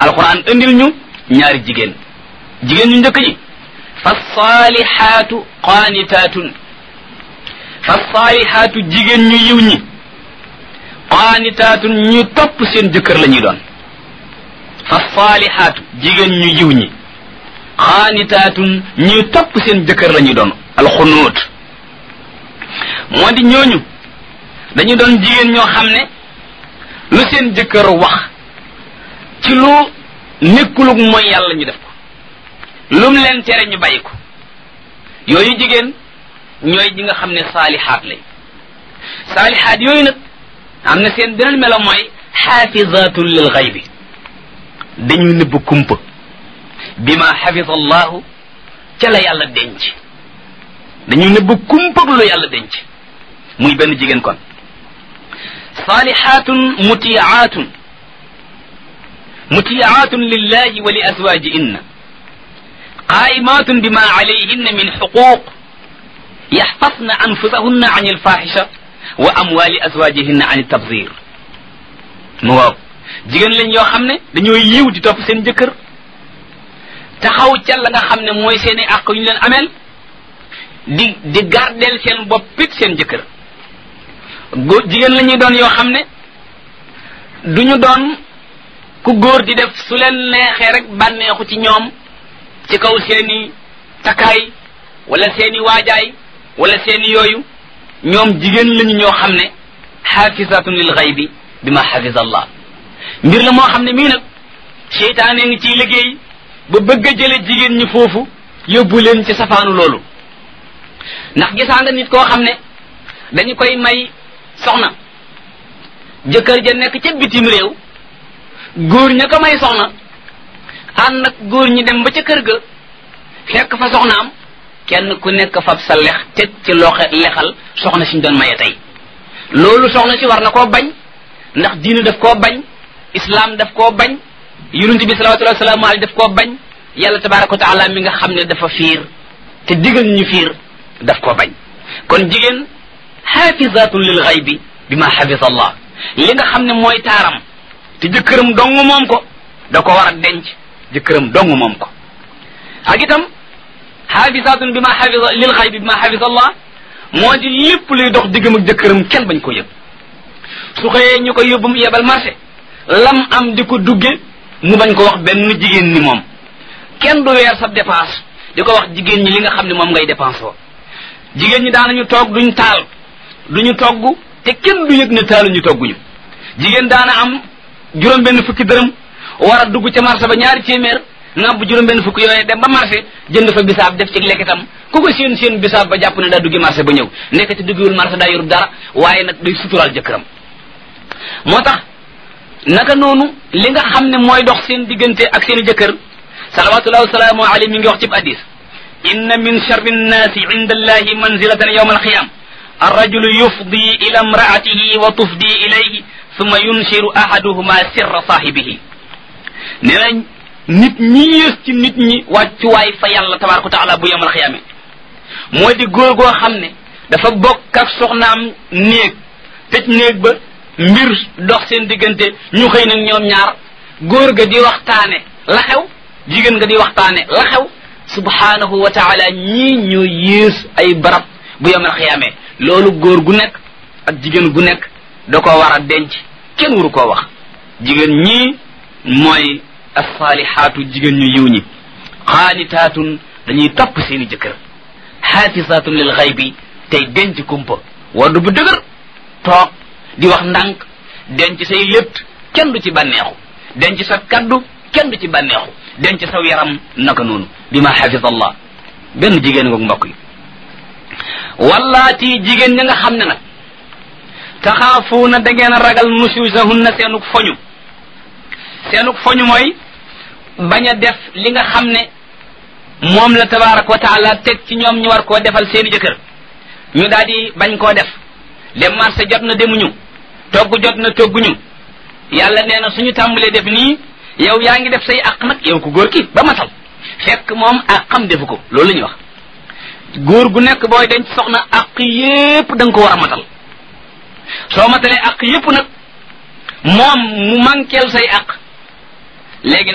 alquran indil ñu ñaari jigéen jigéen ñu njëkk ñi fa saalihaatu qaanitaatun fa saalihaatu jigéen ñu yiw ñi qaanitaatun ñu topp seen jëkkër la ñuy doon fa saalihaatu jigéen ñu yiw ñi qaanitaatun ñu topp seen jëkkër la ñuy doon alxunuut moo di ñooñu dañu doon jigéen ñoo xam ne lu seen jëkkër wax ci lu nekkulug mooy yàlla ñu def ko lum leen tere ñu bàyyi ko yooyu jigéen ñooy ñi nga xam ne saalihaat lañ saalihaat yooyu nag am na seen beneen melo mooy xaafizatun lil xaybi dañu nëbb kumpa bima xafisa allahu ca la yàlla denc dañu nëbb kumpag lu yàlla denc muy benn jigéen kon saalihaatun mutiyaatun mutiyaatun lillahi wa li azwajihinna qaimatun bima alayhinna min xuquq yaxfasna anfusahunna an alfaxisha wa amwali azwajihinna an tabzir mu waaw jigéen lañ yoo xam ne dañoo yiw di topp seen jëkkër taxaw ca la nga xam ne mooy seen i àq yu ñu leen ameel di di gardeel seen boppit seen jëkkër góor jigéen la ñuy doon yoo xam ne duñu doon ku góor di def su leen neexee rek bànneexu ci ñoom ci kaw seeni takkaay wala seeni waajaay wala seeni yooyu ñoom jigéen lañu ñoo xam ne xaafisatun lil xaybi bi ma xafisa allah mbir la moo xam ne mii nag seytaane ngi ciy liggéey ba bëgg a jële jigéen ñi foofu yóbbu leen ci safaanu loolu ndax gisaa nga nit koo xam ne dañu koy may soxna jëkkër ja nekk ca bitim réew góor ña ko may soxna ànd ak góor ñi dem ba ca kër ga fekk fa soxnaam kenn ku nekk fab sa lex teg ci loxe lexal soxna siñ doon maye tey loolu soxna si war na koo bañ ndax diina daf koo bañ islam daf koo bañ yonent bi salawatullahi wasalaamu alayhi daf koo bañ yàlla tabaraka wa taala mi nga xam ne dafa fiir te digal ñu fiir daf koo bañ kon jigéen xaafizatun lil xaybi bi ma xafisa allah li nga xam ne mooy taaram te jëkkëram dong moom ko da ko war a denc jëkkëram dong moom ko ak itam xaafisatun bi ma xafisa lil xaybi bi ma xafisa allah moo di lépp luy dox diggam ak jëkkëram kenn bañ ko yëg su xëyee ñu koy yóbbu mu yebal marché lam am di ko dugge mu bañ ko wax benn jigéen ni moom kenn du weer sa dépense di ko wax jigéen ñi li nga xam ne moom ngay dépense oo jigéen ñi daanañu toog duñ taal duñu togg te kenn du yëg ne taaluñu togguñu jigéen daana am juróom benn fukki dërëm war a dugg ca marché ba ñaari téeméer ngàbb juróom benn fukki yooyu dem ba marché jënd fa bisaab def ci lekkitam ku ko seen seen bisaab ba jàpp ne daa duggi marché ba ñëw nekk te duggiwul marché daa yorub dara waaye nag day suturaal jëkkëram moo tax naka noonu li nga xam ne mooy dox seen diggante ak seen i jëkkër salawatullahi wasalaamu alayhi mi ngi wax ci hadis inna min charri nnaasi inda allahi manzilatan yawma alqiyam الرجل يفضي إلى امرأته وتفضي إليه ثم ينشر أحدهما سر صاحبه نينا nit ñi yées ci nit ñi wàccuwaay fa yàlla tabaraka taala bu yemal xiyaame moo di góor goo xam ne dafa bokk ak soxnaam néeg tëj néeg ba mbir dox seen diggante ñu xëy nag ñoom ñaar góor ga di waxtaane la xew jigéen nga di waxtaane la xew subhanahu wa taala ñii ñoo yées ay barab bu yemal xiyaame loolu góor gu nekk ak jigéen gu nekk da ko war a denc kenn waru koo wax jigéen ñii mooy assaalihaatu jigéen ñu yiw ñi xaanitaatun dañuy topp seeni jëkkër xaafisaatun lil xaybi tey denc kumpa waddu bu dëgër toog di wax ndànk denc say létt kenn du ci bànneexu denc sa kaddu kenn du ci bànneexu denc saw yaram naka noonu bi ma xafisa allah benn jigéen ngoog mbokk yi wallaati jigéen ña nga xam ne nag taxaafuuna da ngeen a ragal nusuusahunna seenuk foñu seenuk foñu mooy bañ a def li nga xam ne moom la tabaraka wa taala teg ci ñoom ñu war koo defal seeni jëkkër ñu daal di bañ koo def dem marché jot na demuñu togg jot na togguñu yàlla nee na suñu tàmbalee def nii yow yaa ngi def say àq nag yow ku góor ki ba matal fekk moom àqam defu ko loolu la ñuy wax góor gu nekk booy denc soxna àq yépp da nga ko war a matal soo matalee àq yépp nag moom mu manqueel say àq léegi